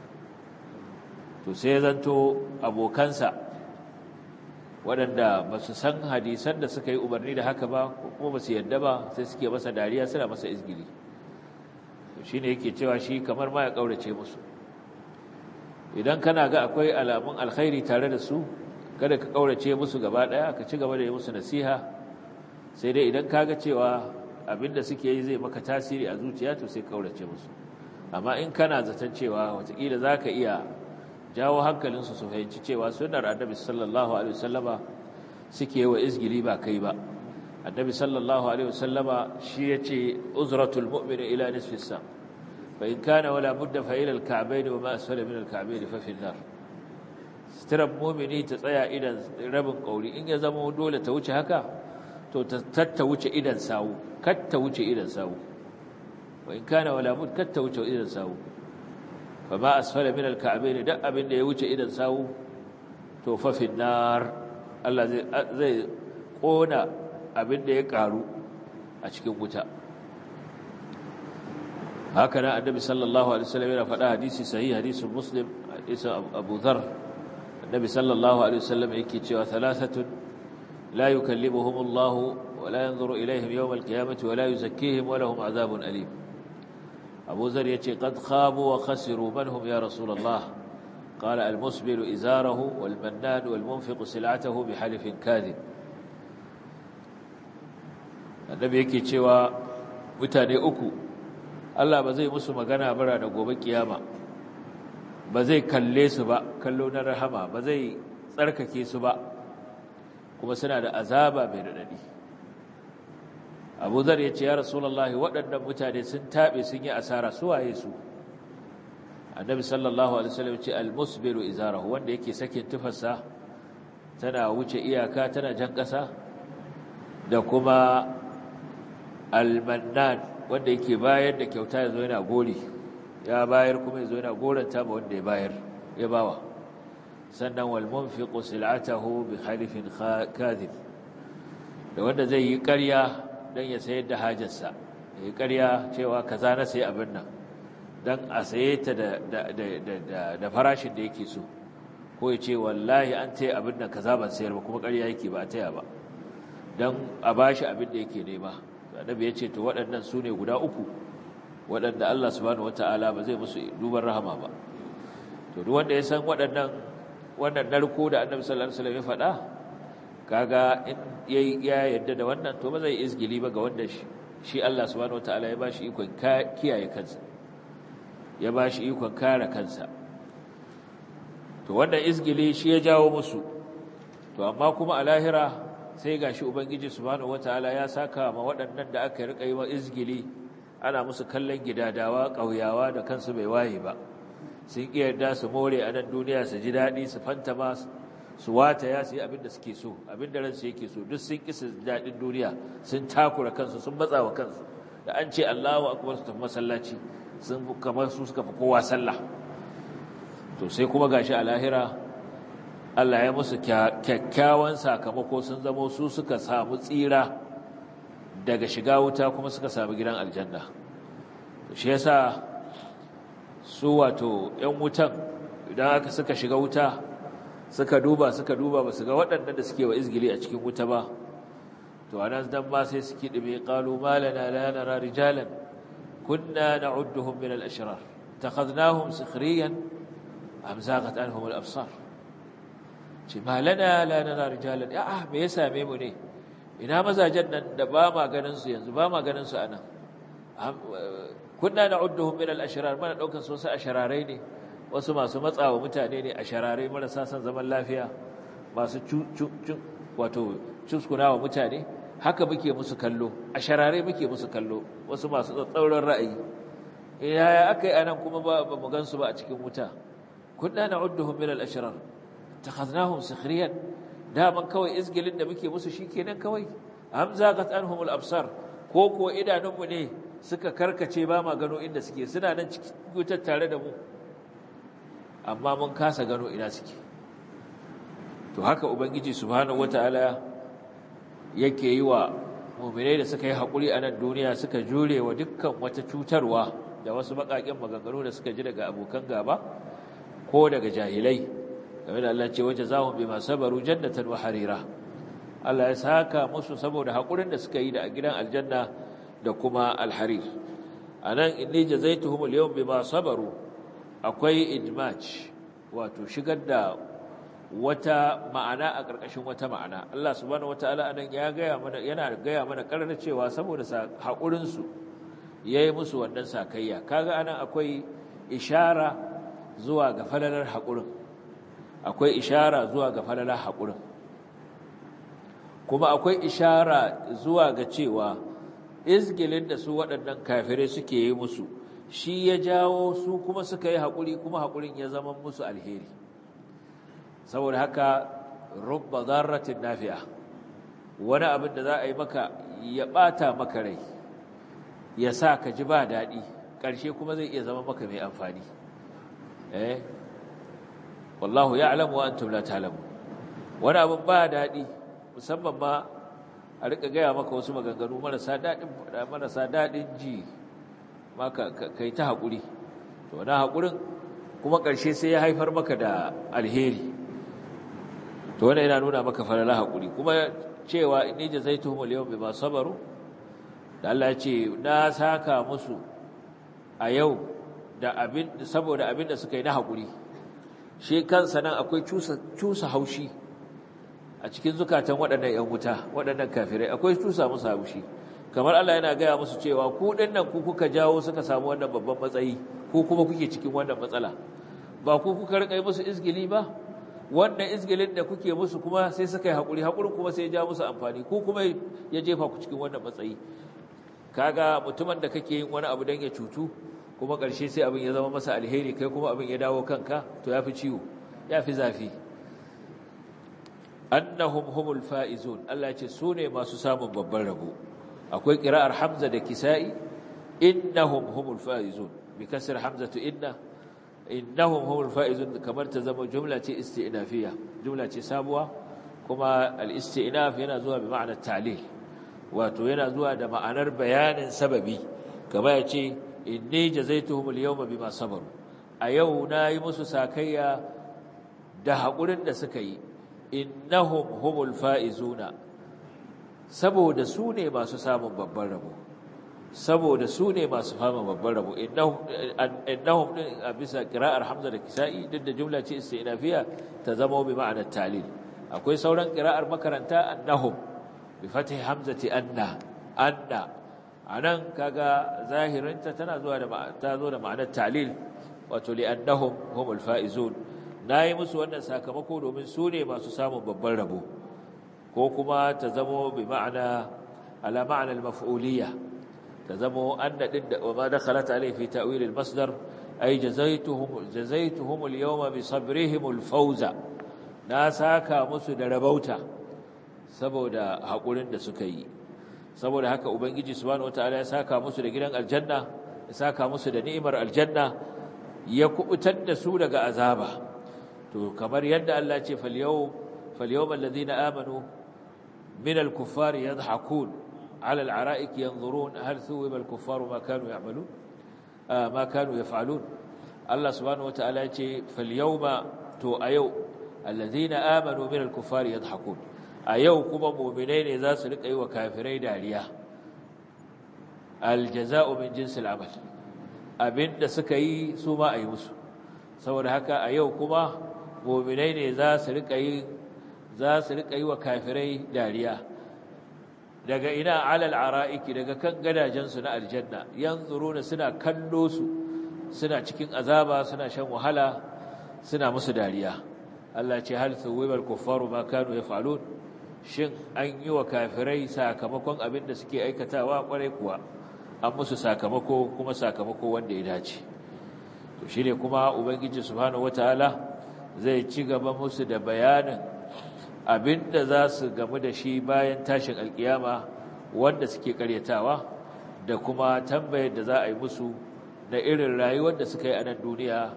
to sai zanto abokansa waɗanda ba su san hadisan da suka yi umarni da haka ba kuma ba su yadda ba sai suke masa dariya suna masa izgili shi ne yake cewa shi kamar ma ya ƙaurace musu idan kana ga akwai alamun alkhairi tare da su kada ka kaurace musu gaba daya ka ci gaba da yi musu nasiha sai dai idan kaga cewa abinda suke yi zai maka tasiri a zuciya to sai kaurace musu amma in kana zaton cewa watakila za ka iya jawo hankalinsu su fahimci cewa sunnar annabi sallallahu alaihi wasallama suke wa izgili ba kai ba annabi sallallahu alaihi wasallama shi yace uzratul mu'mini ila nisfi sa فإن كان ولا بد فإلى الكعبين وما أسفل من الكعبين ففي النار سترب مؤمني تطيع إلى رب قولي إن يزموا دولة توجه هكا تتوجه إلى ساو كتوجه إلى ساو وإن كان ولا بد كتوجه إلى ساو فما أسفل من الكعبين دأ من يوجه إلى ساو توفى في النار الله زي, زي قونا abin da ya karu a cikin wuta haka nan annabi sallallahu alaihi wasallam yana faɗa hadisi sahih hadisin muslim hadisin abu dhar annabi sallallahu alaihi wasallam yake cewa thalathatun la yukallimuhum Allah wa la yanzuru ilaihim yawm al-qiyamati wa la yuzakkihim wa lahum adhabun alim abu dhar yace qad khabu wa khasiru man hum ya rasul Allah قال المسبل إزاره والمنان والمنفق سلعته بحلف كاذب النبي yake cewa mutane uku Allah ba zai musu magana bara da gobe kiyama ba zai kalle su ba kallo na rahama ba zai tsarkake su ba kuma suna da azaba mai radadi Abu Zar ya ce ya Rasulullahi waɗannan mutane sun tabe sun yi asara su waye su Annabi sallallahu alaihi wasallam ya ce al-musbiru izarahu wanda yake sakin tufarsa tana wuce iyaka tana jan ƙasa da kuma al-mannan wanda yake bayar da kyauta ya zo yana gori ya bayar kuma ya zo yana goranta ba wanda ya bayar ya bawa sannan wal munfiqu sil'atahu bi khalifin kadhib da wanda zai yi ƙarya don ya sayar da hajarsa ya ƙarya cewa kaza na sayi abin nan don a saye ta da farashin da yake so ko ya ce wallahi an taya abin nan kaza ban sayar ba kuma ƙarya yake ba a taya ba don a ba shi abin da yake nema annabi ya ce to waɗannan su ne guda uku waɗanda Allah subhanahu wata'ala ba zai musu duban rahama ba to duk wanda ya san waɗannan wannan narko da annabi sallallahu alaihi wasallam ya faɗa kaga in ya yarda da wannan to ba zai izgili ba ga wanda shi Allah subhanahu wata'ala ya ba shi ikon kiyaye kansa ya ba shi ikon kare kansa to wannan izgili shi ya jawo musu to amma kuma a lahira sai gashi ubangiji subhanahu wataala ya saka ma waɗannan da aka rika yi wa izgili ana musu kallon gidadawa ƙauyawa da kansu bai waye ba sun ƙi yarda su more a nan duniya su ji daɗi su fantama su wataya su yi abin da suke so abin da ransu yake so duk sun ƙi su daɗin duniya sun takura kansu sun matsa wa kansu da an ce Allahu akbar su tafi masallaci sun kamar su suka fi kowa sallah to sai kuma gashi a lahira Allah ya musu kyakkyawan sakamako sun zamo su suka samu tsira daga shiga wuta kuma suka samu gidan aljanna shi yasa su wato ‘yan wutan idan aka suka shiga wuta suka duba suka duba ba su ga waɗannan da suke wa izgili a cikin wuta ba to anan dan ma sai suke ɗime ƙalu malana la nara rijalan kunna na'udduhum min al-ashrar takhadnahum sikhriyan am zaghat anhum al-absar ce malana la nara rijalan ya me ya same mu ne ina mazajen nan da ba ma ganin su yanzu ba ma ganin su anan kunna na'udduhum min al-ashrar mana daukan su wasu ashararai ne wasu masu matsawa mutane ne ashararai marasa san zaman lafiya masu wato cuskunawa mutane haka muke musu kallo ashararai muke musu kallo wasu masu tsatsauran ra'ayi yaya akai anan kuma ba mu gansu ba a cikin wuta kunna na'udduhum min al-ashrar takhadnahum sikhriyan daman kawai izgilin da muke musu shikenan kawai hamza qat anhum al-absar ko ko idanunmu ne suka karkace ba ma gano inda suke suna nan cikin wutar tare da mu amma mun kasa gano ina suke to haka ubangiji subhanahu wataala yake yi wa mu'minai da suka yi hakuri a nan duniya suka jure wa dukkan wata cutarwa da wasu bakakin maganganu da suka ji daga abokan gaba ko daga jahilai game da Allah ce waje zahum bima sabaru jannatan wa harira Allah ya saka musu saboda hakurin da suka yi da a gidan aljanna da kuma alharir anan inni jazaituhum al-yawm bima sabaru akwai idmaj wato shigar da wata ma'ana a ƙarƙashin wata ma'ana Allah subhanahu wataala anan ya gaya mana yana gaya mana karar cewa saboda hakurin su yayi musu wannan sakayya kaga anan akwai ishara zuwa ga falalar hakurin akwai ishara zuwa ga falalar hakurin kuma akwai ishara zuwa ga cewa izgilin da su waɗannan kafirai suke yi musu shi ya jawo su kuma suka yi haƙuri kuma haƙurin ya zama musu alheri saboda haka rubba zarratin nafi'a wani abin da za a yi maka ya ɓata maka rai ya sa ka ji ba daɗi ƙarshe kuma zai iya zama maka mai amfani eh wallahu ya'lamu wa antum la ta'lamun wani abin ba daɗi musamman ma a rika gaya maka wasu maganganu marasa daɗin marasa daɗin ji maka kai ta haƙuri to na haƙurin kuma ƙarshe sai ya haifar maka da alheri to wannan yana nuna maka falala haƙuri kuma cewa inni jazaituhum al-yawma bima sabaru da Allah ya ce na saka musu a yau da abin saboda abin da suka yi na haƙuri shi kansa nan akwai cusa cusa haushi a cikin zukatan waɗannan ‘yan wuta waɗannan kafirai akwai tusa musu haushi kamar Allah yana gaya musu cewa ku nan ku kuka jawo suka samu wannan babban matsayi ko kuma kuke cikin wannan matsala ba ku kuka rika yi musu izgili ba wannan izgilin da kuke musu kuma sai suka yi haƙuri haƙurin kuma sai ya ja musu amfani ko kuma ya jefa ku cikin wannan matsayi kaga mutumin da kake yin wani abu don ya cutu kuma ƙarshe sai abin ya zama masa alheri kai kuma abin ya dawo kanka to ya fi ciwo ya fi zafi annahum humul faizun Allah ce su ne masu samun babban rabo akwai qira'ar hamza da kisa'i innahum humul faizun bi kasr hamzatu inna innahum humul faizun kamar ta zama jumla ce isti'nafiya jumla ce sabuwa kuma al-isti'naf yana zuwa bi ma'ana ta'lil wato yana zuwa da ma'anar bayanin sababi kamar ya ce inni jazaituhum al-yawma bima sabaru a yau nayi musu sakayya da haƙurin da suka yi innahum humul faizuna saboda su ne masu samun babban rabo saboda su ne masu fama babban rabo innahum din a bisa qira'ar hamza da kisa'i duk da jumla ce istinafiya ta zama bi ma'anar talil akwai sauran qira'ar makaranta annahum bi fathi hamzati anna anna anan kaga zahirinta tana zuwa da ta zo da ma'anar talil wato li annahum humul faizun nayi musu wannan sakamako domin su ne masu samun babban rabo ko kuma ta zamo bi ma'ana ala ma'ana al-maf'uliyya ta zamo anna din da ma dakhalat alayhi fi ta'wil al-masdar ay jazaituhum jazaituhum al-yawma bi sabrihim al-fawza na saka musu da rabauta saboda hakurin da suka yi saboda haka ubangiji subhanahu wataala ya saka musu da gidan aljanna ya saka musu da ni'imar aljanna ya kubutar da su daga azaba to kamar yadda Allah ce fal yawm fal yawm alladhina amanu من الكفار يضحكون على العرائك ينظرون هل ثوب الكفار ما كانوا يعملون آه ما كانوا يفعلون الله سبحانه وتعالى يقول فاليوم تو أيو الذين آمنوا من الكفار يضحكون أيو كما مؤمنين إذا سلك أيو كافرين عليا الجزاء من جنس العمل أبن سكي سوما أي مسو saboda haka a yau kuma mu'minai ne za su rika yi za su rika yi wa kafirai dariya daga ina alal ara'iki daga kan gadajensu na aljanna yanzuruna suna kallo su suna cikin azaba suna shan wahala suna musu dariya Allah ce hal thuwibal kuffaru ma kanu yaf'alun shin an yi wa kafirai sakamakon abin da suke aikatawa kwarai kuwa an musu sakamako kuma sakamako wanda ya dace to shine kuma ubangiji subhanahu wataala zai ci gaba musu da bayanin abinda za su gamu da shi bayan tashin alkiyama wanda suke karyatawa da kuma tambayar da za a yi musu na irin rayuwar da suka yi a nan duniya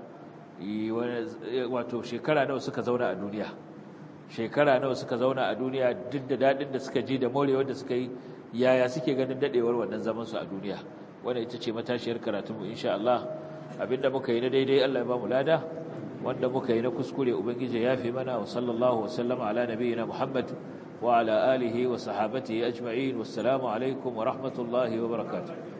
wato shekara nawa suka zauna a duniya shekara nawa suka zauna a duniya duk da daɗin da suka ji da morewar da suka yi yaya suke ganin daɗewar wannan zamansu a duniya wanda ita ce matashiyar karatunmu insha Allah abinda muka yi na daidai Allah ya ba mu lada wanda muka yi na kuskure ubangiji ya fi mana wa sallallahu wasallama ala nabiyina Muhammad wa ala alihi wa sahabatihi ajma'in wassalamu alaikum wa rahmatullahi wa barakatuh